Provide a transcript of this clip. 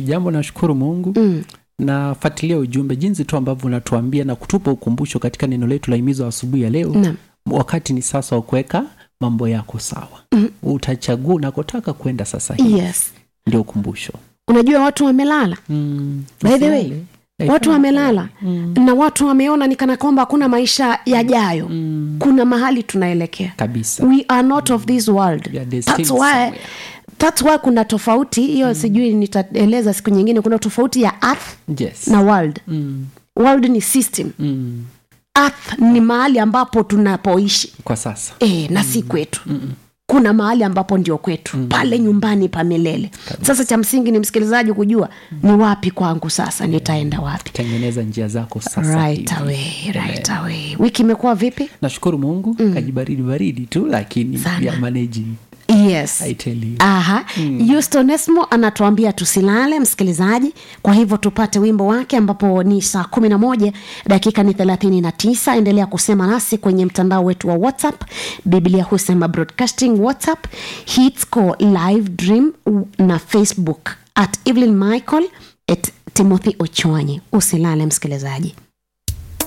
jambo nashukuru mungu Mm. nafuatilia ujumbe jinsi tu ambavyo unatuambia na kutupa ukumbusho katika neno letu la himizo asubuhi ya leo Naam. wakati ni sasa wa kuweka mambo yako sawa mm. utachagua unakotaka kwenda sasa hivi yes ndio ukumbusho unajua watu wamelala mm. By the way, Usilale. watu wamelala mm. na watu wameona ni kana kwamba hakuna maisha yajayo Mm. kuna mahali tunaelekea kabisa we are not of this world We are destined that's why, somewhere. that's why kuna tofauti hiyo sijui nitaeleza siku nyingine kuna tofauti ya earth yes. na world mm. world ni system Mm. earth ni mahali ambapo tunapoishi kwa sasa e, na si kwetu kuna mahali ambapo ndio kwetu pale nyumbani pa milele sasa cha msingi ni msikilizaji kujua ni wapi kwangu sasa nitaenda wapi tengeneza njia zako sasa right hivi. away, right away. wiki imekuwa vipi nashukuru mungu mm. kajibaridi baridi tu lakini Sana. ya managing yes I tell you. aha Houston Esmo anatuambia tusilale msikilizaji kwa hivyo tupate wimbo wake ambapo ni saa kumi na moja dakika ni thelathini na tisa endelea kusema nasi kwenye mtandao wetu wa whatsapp biblia husema broadcasting whatsapp hitsco live dream na facebook at evelyn michael at timothy ochwanyi usilale msikilizaji